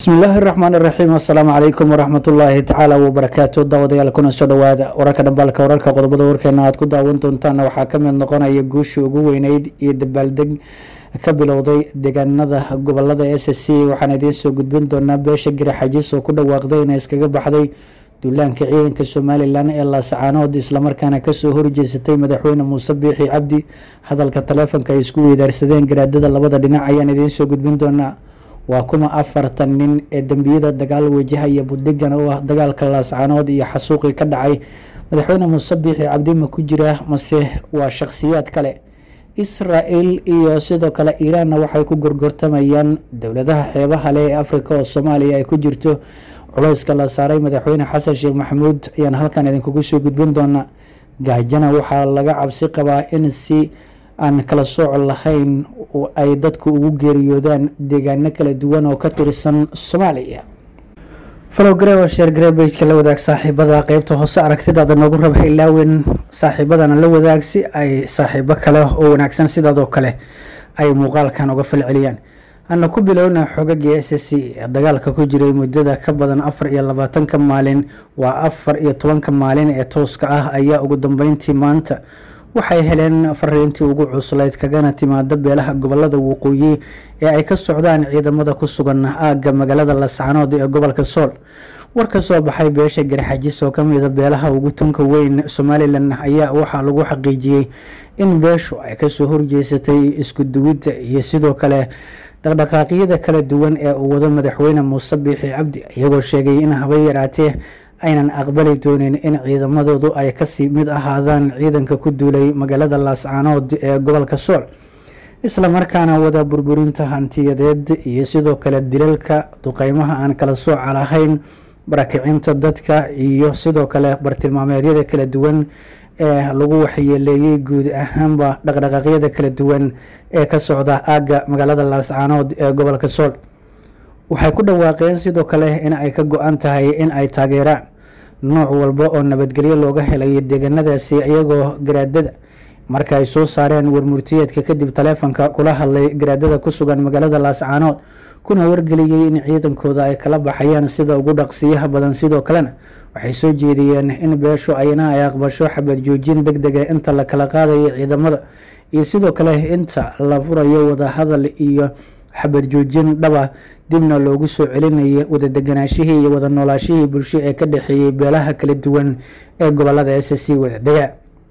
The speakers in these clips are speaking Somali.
bismillaahi raxmaan iraxiim assalaamu calaykum waraxmatullaahi tacaala wabarakaatu daawadayaal kuna soo dhawaada wararka dhambaalka wararka qodobada warkeena aad ku daawan doontaana waxaa kamid noqonaya guushii ugu weyneyd iyo dabaaldeg ka bilowday deegaanada gobolada s c waxaan idiin soo gudbin doonaa beesha garaxajis oo ku dhawaaqday inay iskaga baxday duulaanka ciidanka somalilan ee laasacaanood islamarkaana kasoo horjeesatay madaxweyne muuse biixi cabdi hadalka taleefonka ay isku weydaarsadeen garaadada labada dhinac ayaan idiin soo gudbin doonaa waa kuma afartan nin ee dembiyada dagaal wajahaya budigan oo ah dagaalka laascaanood iyo xasuuqii ka dhacay madaxweyne muuse biixi cabdi ma ku jira mase waa shakhsiyaad kale isra-el iyo sidoo kale iiraanna waxay ku gorgortamayaan dowladaha xeebaha leh ee africa oo soomaaliya ay ku jirto culeyska la saaray madaxweyne xasan sheekh maxamuud ayaan halkan idinkugu soo gudbin doonaa gaajana waxaa laga cabsi qabaa in si aan kala sooc lahayn ay dadku ugu geeriyoodaan deegaano kala duwan oo ka tirsan soomaaliya falogare oo sheergareebejka la wadaag saaxiibada qeybta hoose aragtidaada noogu raba ilaawen saaxiibadana la wadaag si ay saaxiibo kale oo wanaagsan sidaadoo kale ay muuqaalkan uga falceliyaan ana ku bilowna xogagii s c ee dagaalka ku jiray muddada ka badan afar iyo labaatanka maalin waa afar iyo tobanka maalin ee tooska ah ayaa ugu dambeyntii maanta waxay heleen fariintii ugu cuslayd kagana timaada beelaha gobolada waqooyi ee ay ka socdaan ciidamada ku sugan aagga magaalada lascanood ee gobolka sool war ka soo baxay beesha garxajis oo kamida beelaha ugu tunka weyn somalilan ayaa waxaa lagu xaqiijiyey in beeshu ay kasoo horjeesatay isku duwidda iyo sidoo kale dhaqdhaqaaqyada kala duwan ee uu wado madaxweyne muuse biixi cabdi iyagoo sheegay in haba yaraatee aynan aqbali doonin in ciidamadoodu ay kasii mid ahaadaan ciidanka ku duulay magaalada laascaanood ee gobolka sool islamarkaana wada burburinta hantiyadeed iyo sidoo kale dilalka duqeymaha aan kala sooca lahayn barakicinta dadka iyo sidoo kale bartilmaameedyada kala duwan ee lagu waxyeeleeyey guud ahaanba dhaqdhaqaaqyada kala duwan ee ka socda aagga magaalada laascaanood ee gobolka sool waxay ku dhawaaqeen sidoo kale in ay ka go-an tahay in ay taageeraan nooc walba oo nabadgelyo looga helay deegaanadaasi iyagoo garaadada marka ay soo saareen warmurtiyeedka kadib taleefonka kula hadlay garaadada ku sugan magaalada laascaanood kuna wargeliyey in ciidankooda ay kala baxayaan sida ugu dhaqsiyaha badan sidoo kalena waxay soo jeediyeen in beeshu ayna ay aqbasho xabad joojin deg dega inta la kala qaadayo ciidamada iyo sidoo kale inta la furayo wadahadal iyo xabad joojin dhaba dibna loogu soo celinaya wada deganaashihii iyo wada noolaashihii bulsho ee ka dhexeeyey beelaha kala duwan ee gobolada s c wada dega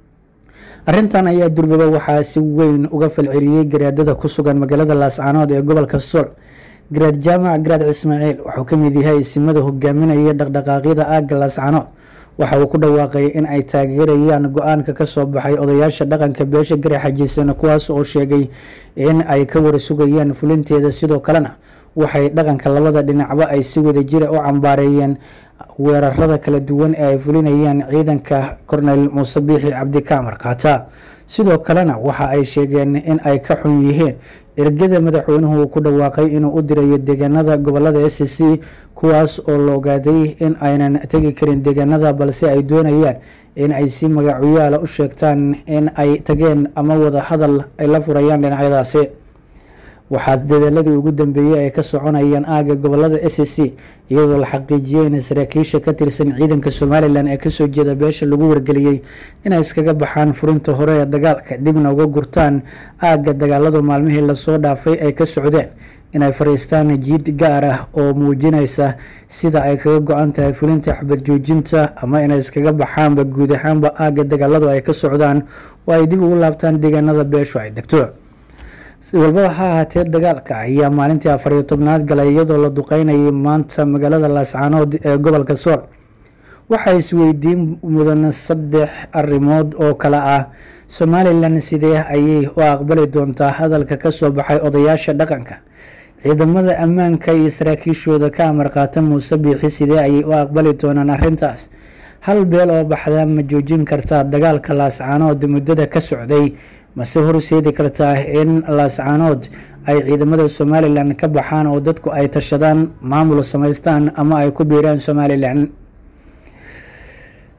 arrintan ayaa durbaba waxaa si weyn uga falceliyey garaadada ku sugan magaalada laascaanood ee gobolka sool garaad jaamac garaad ismaaciil wuxuu ka mid yahay isimada hogaaminaya dhaqdhaqaaqyada aagga laascaanood waxa uu ku dhawaaqay in ay taageerayaan go-aanka kasoo baxay odayaasha dhaqanka beesha garaxajiisana kuwaas oo sheegay in ay ka wara sugayaan fulinteeda sidoo kalena waxay dhaqanka labada dhinacba ay si wada jira u cambaareeyeen weerarada kala duwan ee ay fulinayaan ciidanka korneyl muuse biixi cabdi kaamar qaata sidoo kalena waxa ay sheegeen in ay ka xun yihiin ergada madaxweynuhu ku dhawaaqay inuu u dirayo deegaanada gobolada s c kuwaas oo la ogaaday in aynan tegi karin deegaanada balse ay doonayaan in ay si magacuyaala u sheegtaan in ay tageen ama wada hadal ay la furayaan dhinacyadaasi waxaa dadaaladii ugu dambeeyey ay ka soconayaan aagga gobolada s c iyadoo la xaqiijiyey in saraakiisha ka tirsan ciidanka somalilan ee kasoo jeeda beesha lagu wargeliyey inay iskaga baxaan furinta hore ee dagaalka dibna uga gurtaan aagga dagaaladu maalmihii lasoo dhaafay ay ka socdeen inay fariistaan jiid gaar ah oo muujinaysa sida ay kaga go-an tahay fulinta xabad joojinta ama inay iskaga baxaanba guud ahaanba aagga dagaaladu ay ka socdaan oo ay dib ugu laabtaan deegaanada beeshu ay degto si walbaba ha ahaatee dagaalka ayaa maalintii afariyo tobnaad galay iyadoo la duqeynayay maanta magaalada laascaanood ee gobolka sool waxaa isweydiin mudan saddex arrimood oo kale ah somalilan sidee ayay u aqbali doontaa hadalka kasoo baxay odayaasha dhaqanka ciidamada ammaanka iyo saraakiishooda ka amar qaata muuse biixi sidee ayay u aqbali doonaan arrintaas hal beel oo baxda ma joojin kartaa dagaalka laascaanood muddada ka socday mase horseedi kartaa in laascaanood ay ciidamada somalilan ka baxaan oo dadku ay tashadaan maamul samaystaan ama ay ku biiraan somalilan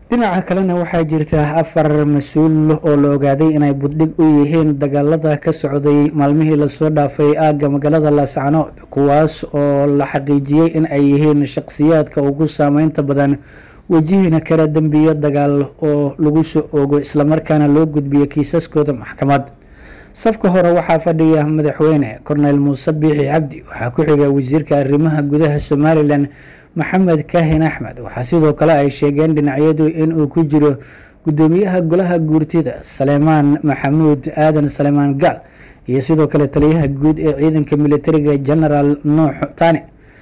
dhinaca kalena waxaa jirta afar mas-uul oo la ogaaday inay buddhig u yihiin dagaalada ka socday maalmihii lasoo dhaafay aagga magaalada laascanood kuwaas oo la xaqiijiyey in ay yihiin shaqsiyaadka ugu saameynta badan wejihina kala dembiyo dagaal oo lagu soo oogo islamarkaana loo gudbiyo kiisaskooda maxkamad safka hore waxaa fadhiya madaxweyne korneyl muuse biixi cabdi waxaa ku xiga wasiirka arrimaha gudaha somalilan maxamed kaahin axmed waxaa sidoo kale ay sheegeen dhinacyadu inuu ku jiro gudoomiyaha golaha guurtida saleymaan maxamuud aadan saleymaan gaal iyo sidoo kale taliyaha guud ee ciidanka militariga genaraal nuux tani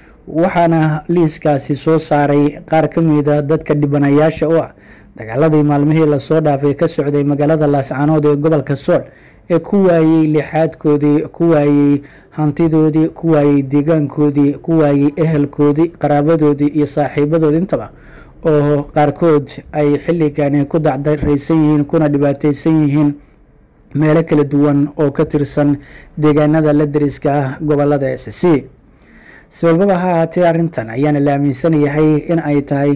waxaana liiskaasi soo saaray qaar ka mida dadka dhibanayaasha u ah dagaaladii maalmihii lasoo dhaafay ka socday magaalada laascanood ee gobolka sool ee ku waayey lixaadkoodii ku waayey hantidoodii ku waayey deegaankoodii ku waayey ehelkoodii qaraabadoodii iyo saaxiibadoodi intaba oo qaarkood ay xilligani ku dacdaraysan yihiin kuna dhibaateysan yihiin meelo kala duwan oo ka tirsan deegaanada la dariska ah gobolada s c si walbaba ha ahaatee arrintan ayaana la aaminsan yahay in ay tahay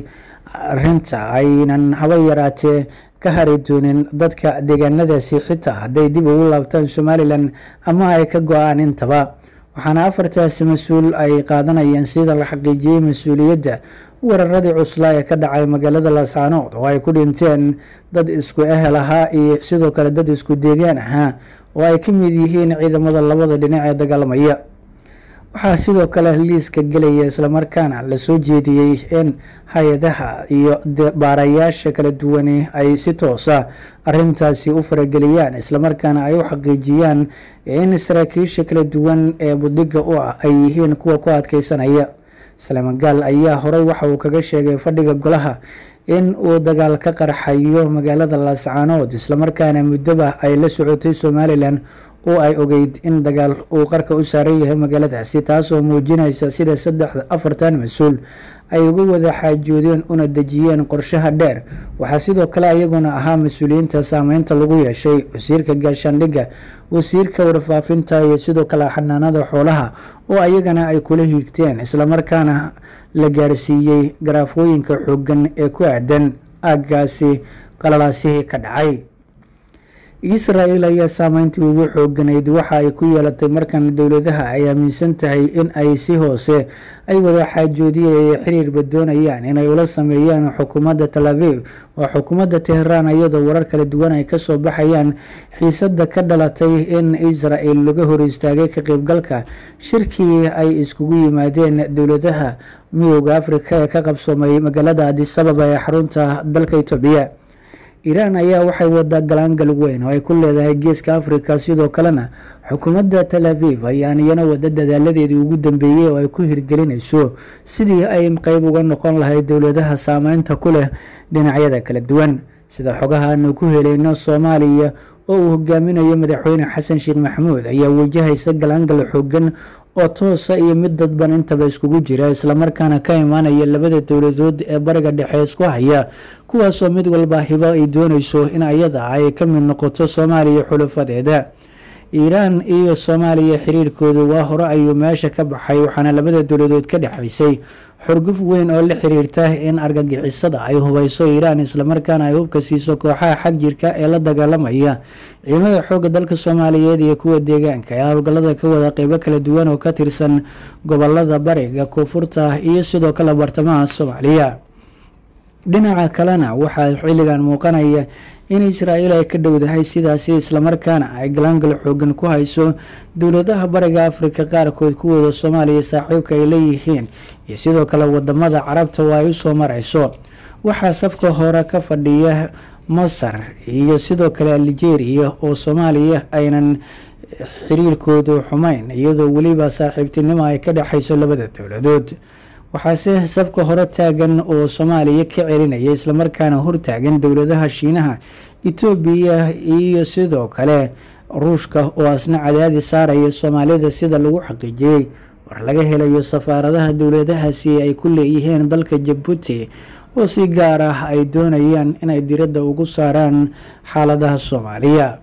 arinta aynan haba yaraatee ka hari doonin dadka deegaanadaasi xitaa hadday dib ugu laabtaan somalilan ama ay ka go-aan intaba waxaana afartaasi mas-uul ay qaadanayeen sida la xaqiijiyey mas-uuliyadda weeraradii cuslaa ee ka dhacay magaalada laascanood oo ay ku dhinteen dad isku ehel ahaa iyo sidoo kale dad isku deegaan ahaa oo ay ka mid yihiin ciidamada labada dhinac ee dagaalamaya waxaa sidoo kale liiska gelaya islamarkaana lasoo jeediyey in hay-adaha iyo baarayaasha kala duwani ay si toosa arintaasi u farageliyaan islamarkaana ay u xaqiijiyaan in saraakiisha kala duwan ee budhiga u ah ay yihiin kuwa ku adkeysanaya saleyman gaal ayaa horey waxa uu kaga sheegay fadhiga golaha in uu dagaal ka qarxayo magaalada laascaanood islamarkaana muddoba ay la socotay somalilan oo ay ogeyd in dagaal uu qarka u saaran yahay magaaladaasi taasoo muujinaysa sida saddexda afartan mas-uul ay uga wada xaajoodeen una dejiyeen qorshaha dheer waxaa sidoo kale ayaguna ahaa mas-uuliyiinta saameynta lagu yeeshay wasiirka gaashaandhigga wasiirka warfaafinta iyo sidoo kale xanaanada xoolaha oo ayagana ay kula hiigteen islamarkaana la gaarsiiyey garaafooyinka xoogan ee ku aadan aaggaasi qalalaasihii ka dhacay israel ayaa saameyntii ugu xooganayd waxa ay ku yeelatay markan dowladaha ay aaminsan tahay in ay si hoose ay wada xaajoodiyay ay xiriirba doonayaan inay ula sameeyaan xukuumadda tal aviv waa xukuumadda teheraan iyadoo warar kala duwan ay kasoo baxayaan xiisada ka dhalatay in israel laga hor istaagay ka qeybgalka shirkii ay iskugu yimaadeen dowladaha midooda afrika ee ka qabsoomay magaalada adisababa ee xarunta dalka etoobiya iiraan ayaa waxay wadaa galaangal weyn oo ay ku leedahay geeska afrika sidoo kalena xukuumadda tal aviv ayaan iyana wada dadaaladeedii ugu dambeeyey oo ay ku hirgelinayso sidii ay qeyb uga noqon lahayd dowladaha saameynta ku leh dhinacyada kala duwan sida xogaha aanu ku helayno soomaaliya oo uu hogaaminayo madaxweyne xasan sheekh maxamuud ayaa wajahaysa galaangal xoogan oo toosa iyo mid dadban intaba iskugu jira islamarkaana ka imaanaya labada dowladood ee bariga dhexe isku haya kuwaasoo mid walba hibo ay doonayso in ayada ay ka mid noqoto soomaaliya xulafadeeda iiraan iyo soomaaliya xiriirkoodu waa hore ayuu meesha ka baxay waxaana labada dowladood ka dhexaysay xurguf weyn oo la xiriirta in argagixisada ay hubayso iiraan islamarkaana ay hubka siiso kooxaha xag jirka ee la dagaalamaya ciidamada xooga dalka soomaaliyeed iyo kuwa deegaanka ee howlgallada ka wada qeybo kala duwan oo ka tirsan gobolada bariga koonfurta iyo sidoo kale bartamaha soomaaliya dhinaca kalena waxaa xilligan muuqanaya in israael ay ka dhowdahay sidaasi islamarkaana ay galaangal xoogan ku hayso dowladaha bariga afrika qaarkood kuwooda soomaaliya saaxiibka ay leeyihiin iyo sidoo kale wadamada carabta oo ay usoo marayso waxaa safka hore ka fadhiya masar iyo sidoo kale algeria oo soomaaliya aynan xiriirkoodu xumayn iyadoo weliba saaxiibtinimo ay ka dhexayso labada dowladood waxaase safka hore taagan oo soomaaliya ka celinaya islamarkaana hortaagan dowladaha shiinaha etoobiya iyo sidoo kale ruushka oo asna cadaadi saaraya soomaalida sida lagu xaqiijiyey war laga helayo safaaradaha dowladahaasi ay ku leeyihiin dalka jabuuti oo si gaar ah ay doonayaan inay diradda ugu saaraan xaaladaha soomaaliya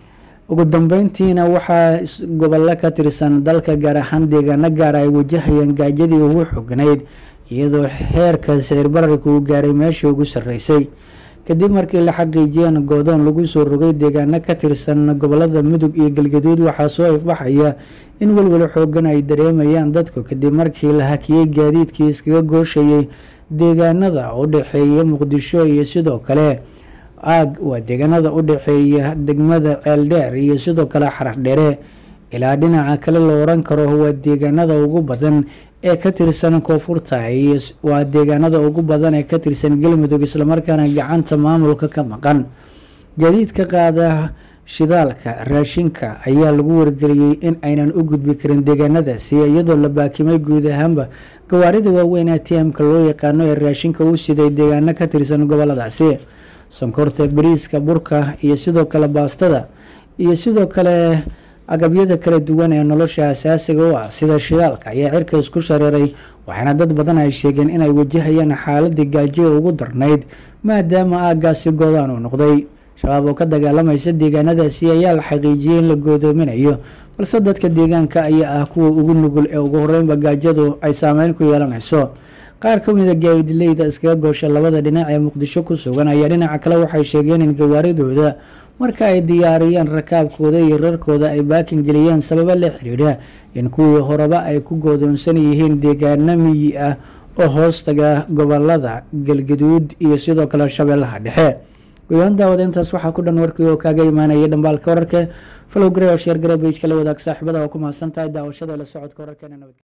ugu dambeyntiina waxaa gobollo ka tirsan dalka gaar ahaan deegaano gaara ay wajahayaan gaajadii ugu xognayd iyadoo heerka sicir bararka uu gaaray meeshii ugu sarreysay kadib markii la xaqiijiyeen goodoon lagu soo rogay deegaano ka tirsan gobolada mudug iyo galgaduud waxaa soo ifbaxaya in welwel xoogan ay dareemayaan dadku kadib markii la hakiyey gaadiidkii iskaga gooshayay deegaanada u dhexeeya muqdisho iyo sidoo kale aag waa deegaanada u dhexeeya degmada ceeldheer iyo sidoo kale xaraxdheere ilaa dhinaca kale la oran karo waa deegaanada ugu badan ee ka tirsan koonfurta iyo waa deegaanada ugu badan ee ka tirsan galmudug islamarkaana gacanta maamulka ka maqan gaadiidka qaada shidaalka raashinka ayaa lagu wargeliyey in aynan u gudbi karin deegaanadaasi iyadoo la baakimay guud ahaanba gawaarida waaweyn ee tmka loo yaqaano ee raashinka u siday deegaano ka tirsan goboladaasi sonkorta bariiska burka iyo sidoo kale baastada iyo sidoo kale agabyada kala duwan ee nolosha asaasiga u ah sida shidaalka ayaa cirka isku shareeray waxaana dad badan ay sheegeen inay wajahayaan xaaladii gaajiga ugu darnayd maadaama aagaasi goodaan uu noqday shabaab oo ka dagaalamaysa deegaanadaasi ayaa la xaqiijiyey in la goodoominayo balse dadka deegaanka ayaa ah kuwa ugu nugul ee ugu horeynba gaajadu ay saameyn ku yeelanayso qaar ka mida gaadileyda iskaga goosha labada dhinac ee muqdisho ku sugan ayaa dhinaca kale waxay sheegeen in gawaaridooda marka ay diyaariyeen rakaabkooda iyo rarkooda ay baakin geliyeen sababo la xiriira in kuwii horeba ay ku goodoonsan yihiin deegaano miyi ah oo hoostaga gobolada galgaduud iyo sidoo kale shabeellaha dhexe gudoon daawada intaas waxaa ku dhan warkii oo kaaga imaanaya dhambaalka wararka falow gare oo sheer gare bejka la wadaag saaxiibada oo ku mahadsan tahay daawashada la socodka wararkeena nabad